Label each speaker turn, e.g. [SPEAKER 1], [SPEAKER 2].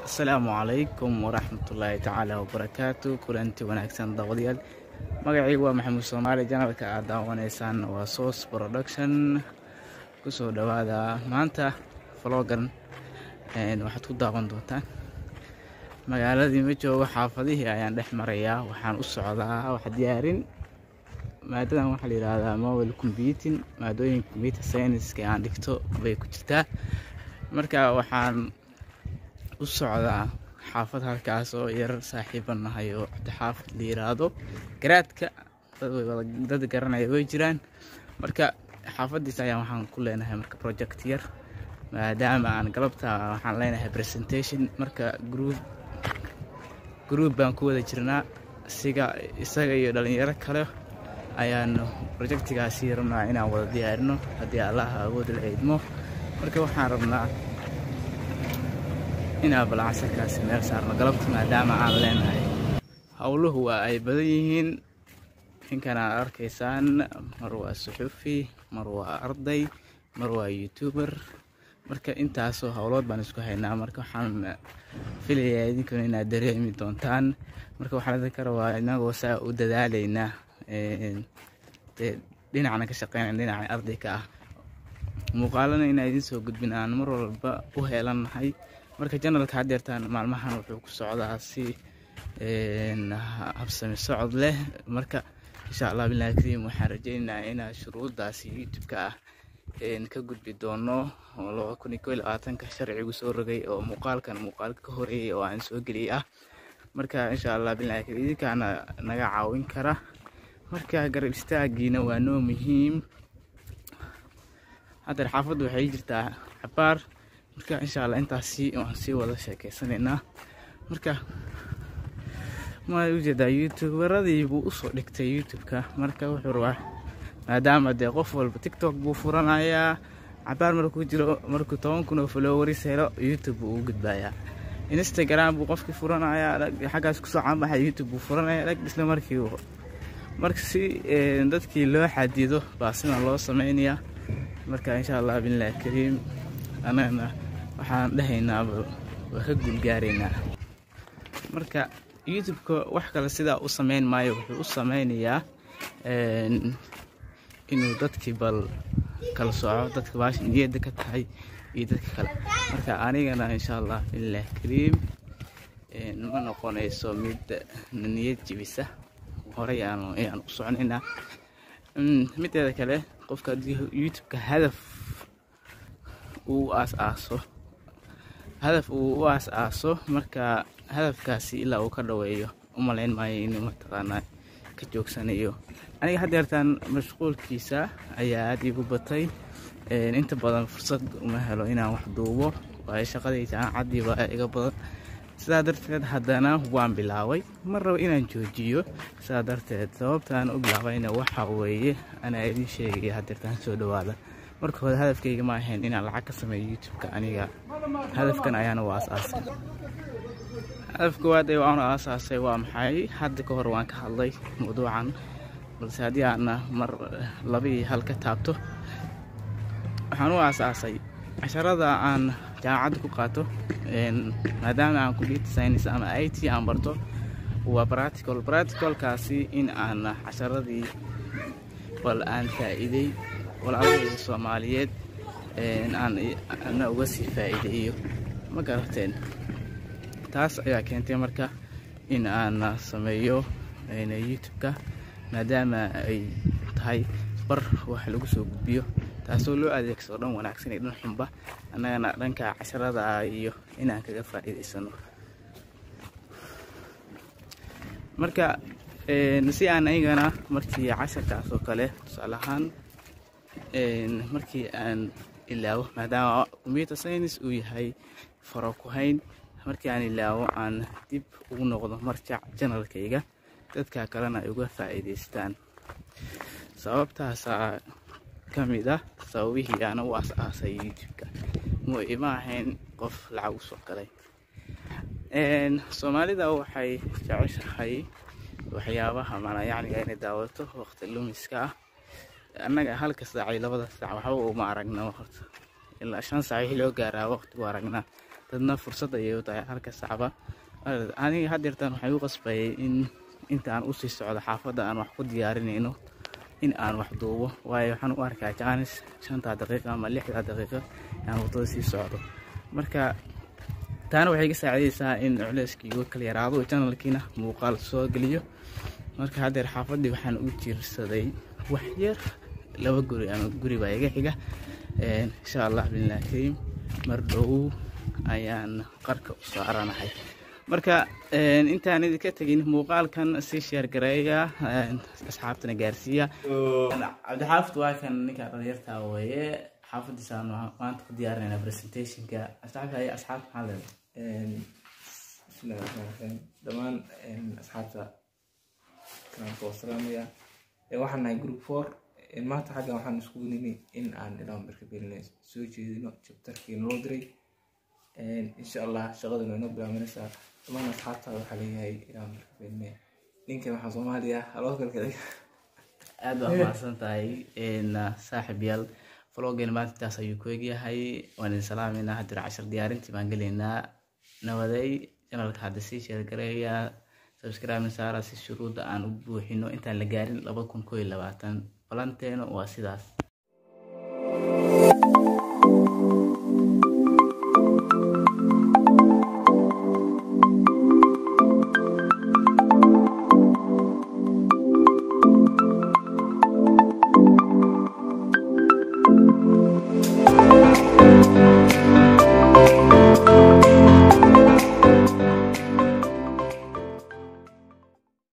[SPEAKER 1] asalaamu calaykum waraxmatullaahi tacaala wabarakaatu kulanti wanaagsan daawadayaal magacaygu waa maxamuud soomaali janalka aad daawanaysaan waa source production kusoo dhawaada maanta vlogan waxaad ku daawan doontaan magaaladii ma joogo xaafadihii ayaan dhex marayaa waxaan u socdaa wax diyaarin maadadan waxaa la yidhaahdaa mobile computing maadooyinka computer scienceska aan dhigto bay ku jirtaa marka waxaan u socdaa xaafad halkaas oo yar saaxiiban nahay oo cabdixaafid la yiraahdo garaadka dad garanaya way jiraan marka xaafadiis ayaa waxaan ku leenahay marka project yar maadaama aan galabta waxaan leenahay presentation marka group group baan ku wada jirnaa isiga isaga iyo dhalinyaro kale ayaanu projectigaasi rabnaa inaan wada diyaarino haddii allaha awood la idmo marka waxaan rabnaa inaan balcasarkaasi meel saarno galabta maadaama aan leenahay howluhu waa ay badan yihiin ninkan aad arkaysaan mar waa suxufi mar waa arday mar waa youtuber marka intaasoo howlood baan isku haynaa marka waxaan filayaa idinkuna inaad dareemi doontaan marka waxaan idinka rabaa inagoo saa u dadaalaynaa dee dhinacna ka shaqeynaya dhinaca ardayka ah muuqaalana inaa idiin soo gudbin aan mar walba u heelannahay marka janalka haddeertaan maalmahan wuxuu ku socdaa si habsami socod leh marka insha allah bilahi kariim waxaan rajeynayaa inaa shuruudaasi youtube-ka ah ka gudbi doono oo laba kun iyo kow iyo labaatanka sharcigu soo rogay oo muuqaalkan muuqaalka ka horeeyay oo aan soo geliyay ah marka insha allah bilahi kariim idinkaana naga caawin kara marka garab istaagiina waa noo muhiim haddeer xaafaddu waxay jirtaa cabaar marka insha allah intaasi waan sii wada sheekeysanaynaa marka ma ujeedaa youtuberadii buu usoo dhigtay youtube-ka marka wuxuu rabaa maadaama dee qof walba tiktok buu furanayaa cabaar markuu jiro markuu toban kun oo followers helo youtube buu u gudbayaa instagram buu qofkii furanayaa xaggaas kusoo caanbaxay youtube buu furanaya dhag isla markii marka si dadkii loo xadido baa sidan loo sameynayaa marka insha allah billahi kariim anagana waxaan dhehaynaaba waa ka guulgaaraynaa marka youtube-ka wax kale sidaa u sameyn maayo wuxuu u sameynayaa inuu dadkii bal kala soco dadka baasha niyadda ka tahay iyo dadka kale marka anigana insha allah billahi kariim ma noqonayso mid niyad jibisa horey aan ayaan u soconaynaa mideeda kale qofka haddii youtube-ka hadaf uu aas-aaso hadaf uu u aas-aaso marka hadafkaasi ilaa uu ka dhaweeyo umalayn maayo inuu mataqaanaa ka joogsanayo aniga haddeertaan mashquulkiisa ayaa aada igu batay inta badan fursad uma helo inaan wax duubo waayo shaqadii jaamacaddii baa iga badan sidaa darteed haddana waan bilaabay mar raba inaan joojiyo sidaa darteed sababtaan u bilaabayna waxa weeye anaa idin sheegaya haddeertaan soo dhawaada marka hore hadafkayga ma ahayn inaan lacag ka sameeyo youtube-ka aniga hadafkan ayaana u aasaasay hadafka waad ee waanu aasaasay waa maxay hadda ka hor waan ka hadlay mawduucan balse haddii aana mar laba iyo hal ka taabto waxaan u aasaasay casharada aan jaamacadda ku qaato maadaama aan computer science ama i t aan barto waa practical practicalkaasi in aan casharadii bal aan faa'iiday walaaladayda soomaaliyeed aan uga sii faa'iideeyo ma garateen taas ayaa keentay marka in aan sameeyo youtube-ka maadaama ay tahay bar wax lagu soo gudbiyo taasoo loo adeegsado dhan wanaagsan iyo dhan xunba annagana dhanka casharada iyo inaan kaga faa'iidaysano marka si aan aygana markii casharkaas oo kale tusaale ahaan markii aan ilaawo maadaama computer science uu yahay faro ku hayn markii aan ilaawo aan dib ugu noqdo marjac janalkayga dadka kalena ay uga faa'iidaystaan sababtaasaa ka mid ah sababihii aana u as-aasay youtube-ka mu ima ahayn qof lacag u soo galay soomaalida waxay jeceshahay waxyaabaha malayacniga inay daawato waqti lumiska ah annaga halka saac iyo labada saac waxba uma aragna horta ilaa shan saac wixii loo gaaraa waqtigu aragnaa dadna fursad ayay u tahay halka sacba aniga haddeertaan waxay u qasbayay in inta aan usii socdo xaafadda aan wax ku diyaarinayno in aan wax duubo waayo waxaan u arkaa jaanis shantaa daqiiqa ama lixdaa daqiiqa aan wadada sii socdo marka taana waxay ka saacidaysaa in culeyskii igu kala yaraado janalkiina muuqaal soo geliyo marka haddeer xaafaddii waxaan u jiirsaday wax yar laba guri ama guri baa iga xiga insha allah billahi kariim mar dhow ayaan qarka u saaranahay marka intaan idinka tegin muuqaalkan sii sheergareeya asxaabtana gaarsiiya cabdixaafid waa kan ninka dhalinyarta weeye xaafadiisaan maanta ku diyaarinayna presentationka asxaabta ayaa asxaabta maxaa leedahay
[SPEAKER 2] bismillahi raxmaan raxiim dhammaan asxaabta kanaanka waa salaamaya waxaan nahay group four maanta xaggan waxaan isku nimi in aan ilaa marka beelina soo jeedino jabtarkii naloo diray insha allah shaqaduna inoo bilaabanaysaa dhammaan asxaabtaada waxaa leeyahay ilaa marka beelina ninkan waxaa soomaaliya haloo kalkaday
[SPEAKER 1] aad baa mahadsan tahay saaxib yaal vloggeena maanta intaas ayuu ku egyahay waan idin salaameynaa haddii cashar diyaarintii baan gelaynaa nawaday janalka hadda sii sheergareeya subscribe saara si shuruudda aan u buuxino intaan la gaarin laba kun koo iyo labaatan balanteena waa sidaas